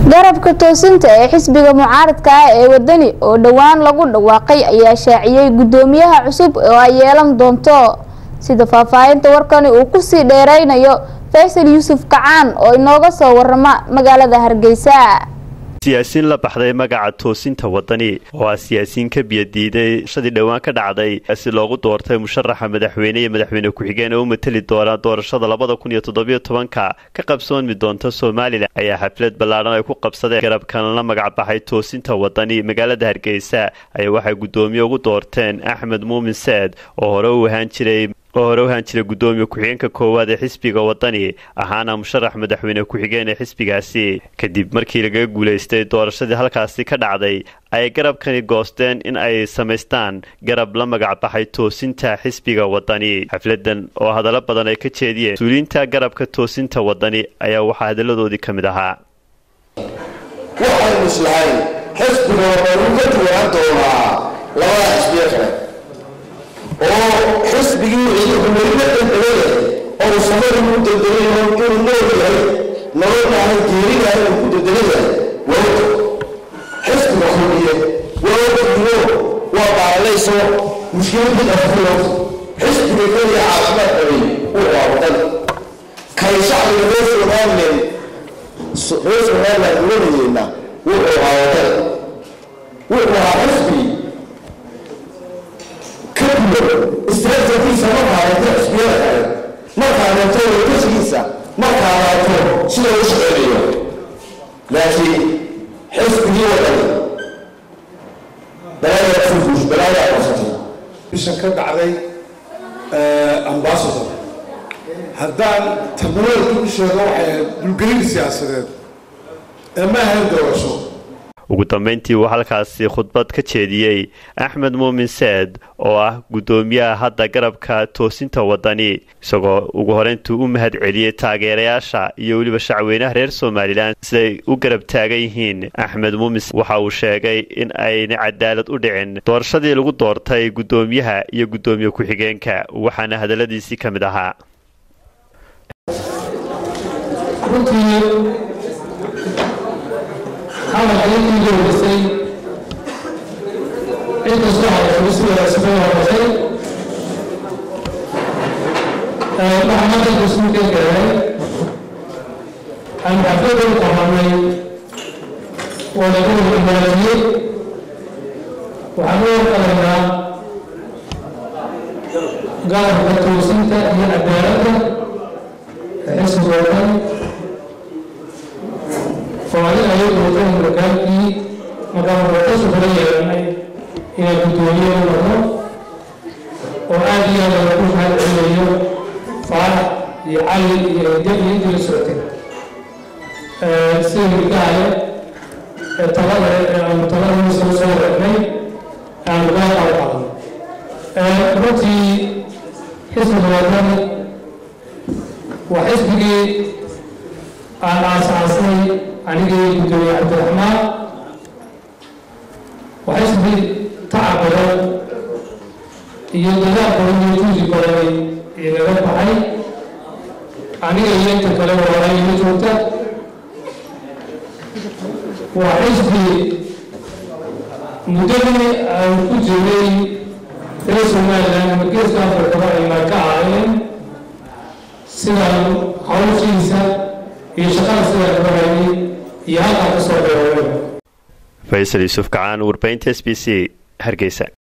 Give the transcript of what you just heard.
garabka toosinta ee xisbiga mucaaradka ah ee wadani oo dhowaan lagu dhawaaqay ayaa shaaciyey guddoomiyaha cusub oo ay yeelan doonto sida faahfaahinta warkani uu kusii dheereynayo faysal yuusuf kacaan oo inooga soo warama magaalada hargeysa siyaasiin la baxday magaca toosinta wadani oo ah siyaasiyiin ka biyadiiday shadii dhowaan ka dhacday si loogu doortay musharaxa madaxweyne iyo madaxweyne ku-xigeen oo u mateli doona doorashada labada kun iyo toddobiyo tobanka ka qabsoonmi doonta somalilan ayaa xaflad ballaadhan ay ku qabsadeen garabkan la magac baxay toosinta wadani magaalada hargeysa ayaa waxay guddoomiye ugu doorteen axmed muumin seed oo hore u ahaan jiray oo hore u ahaan jiray guddoomiye ku-xigeenka koowaad ee xisbiga wadani ahaana musharax madaxweyne ku-xigeen ee xisbigaasi kadib markii lagaga guulaystay doorashadii halkaasi ka dhacday ayay garabkani goosteen in ay samaystaan garab la magac baxay toosinta xisbiga wadani xafladan oo hadallo badan ay ka jeediyeen mas-uuliyiinta garabka toosinta wadani ayaa waxaa hadalladoodii ka mid ahaa waxaynu islahayn xisbiga wadani ka duwanaan doonaa labada xisbiye kale oo xisbigii ciidankumelina dandalayay oo samadu ku dandalayo inuu nool yahay nolol ahay geerida inuu ku dandalayahay wawta xisbiga hubiye wawtiino waa baalayso mushkiladii afulo xisbiga keliya caafimaad qabay uu waa wadan kay shacbiga reer somalilan reer somalilan ulanayeyna wuxuu ahaa wadan wuxuu ahaa xisbi istraatijiisa markaaleeto xisbiyada kale markaaleeto wadashigiisa markaaleeto sida u shaqeynayo laakiin xisbigii wadani balaayaa fufush balaayaa qabsatay bishan ka dhacday ambasador haddaan tarnaweelka u sheego waxay ahayd dulgelin siyaasadeed ee ma ahayn doorasho ugu dambeyntii uu halkaasi khudbad ka jeediyey axmed muumin seed oo ah guddoomiyaha hadda garabka toosinta wadani isagoo ugu horeyntuu u mahad celiyey taageerayaasha iyo weliba shacweynaha reer somalilan siday u garab taagan yihiin axmed muumin waxa uu sheegay in ayna cadaalad u dhicin doorashadii lagu doortay guddoomiyaha iyo guddoomiye ku-xigeenka waxaana hadalladiisii ka mid ahaa hadalkii iigeysay inkastoo hadalkusidaasbay horatay waxaa maanta isuuka gaaray aan xaflada u qabanay wadagada imaadiyey waxaan u warqalaynaa garabka toosinta iyo cadaaladda xisbiga wadan oo adiga ayay doorteen markaalkii markaan warqashu kala yeelanay inaan guddoomiye u noqdo oo aad iyo aad lagu mahad celinayo faarax iyo cali iyo inde iyo intii la socotay sida milkahale ee talada aanu talada soo soo waregnay aanu gaa qabo qaadnay runtii xisbiga wadani waa xisbigii aan aasaasnay anigii guddoomiye cabdiraxmaan waa xisbi tacab badan iyo dadaal badan iyo juusi badan igaga baxay aniga iyo inta kale walaalaayima joogta waa xisbi muddadii aan ku jiray reer somalilan ama geeska afrikaba aynaa ka ahayn sidaan hawshiisa iyo shaqada sidaan uga hayay iyo halkaa ka soo dheereeyo faysal yuusuf kacaan warbaahinta s b c hargeysa